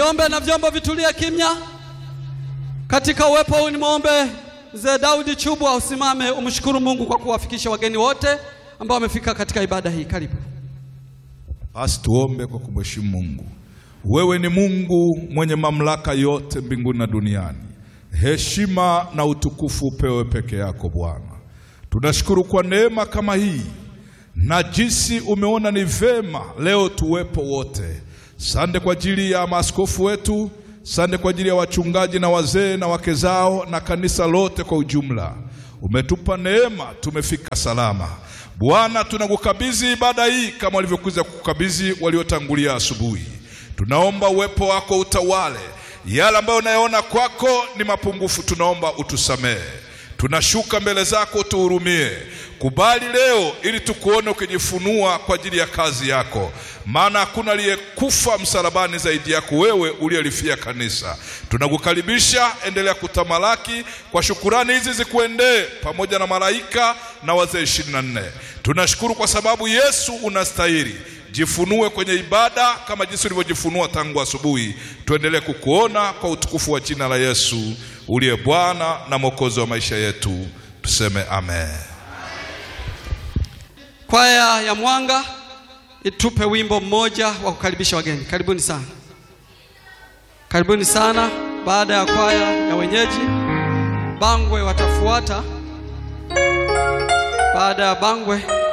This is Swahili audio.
Niombe na vyombo vitulie kimya. Katika uwepo huu nimwombe mzee Daudi Chubwa usimame umshukuru Mungu kwa kuwafikisha wageni wote ambao wamefika katika ibada hii. Karibu. Basi tuombe kwa kumheshimu Mungu. Wewe ni Mungu mwenye mamlaka yote mbinguni na duniani. Heshima na utukufu upewe peke yako Bwana. Tunashukuru kwa neema kama hii na jinsi umeona ni vema leo tuwepo wote. Sande kwa ajili ya maaskofu wetu, sande kwa ajili ya wachungaji na wazee na wake zao na kanisa lote kwa ujumla. Umetupa neema, tumefika salama. Bwana, tunakukabidhi ibada hii kama walivyokuza kukabidhi waliotangulia asubuhi. Tunaomba uwepo wako utawale yale ambayo unayoona kwako ni mapungufu, tunaomba utusamehe. Tunashuka mbele zako, tuhurumie. Kubali leo ili tukuone ukijifunua kwa ajili ya kazi yako, maana hakuna aliyekufa msalabani zaidi yako wewe uliyelifia kanisa. Tunakukaribisha, endelea kutamalaki. Kwa shukurani hizi zikuendee pamoja na malaika na wazee ishirini na nne. Tunashukuru kwa sababu Yesu unastahili. Jifunue kwenye ibada kama jinsi ulivyojifunua tangu asubuhi. Tuendelee kukuona kwa utukufu wa jina la Yesu uliye Bwana na Mwokozi wa maisha yetu, tuseme amen. Kwaya ya Mwanga itupe wimbo mmoja wa kukaribisha wageni. Karibuni sana, karibuni sana. Baada ya kwaya ya wenyeji, Bangwe watafuata. Baada ya Bangwe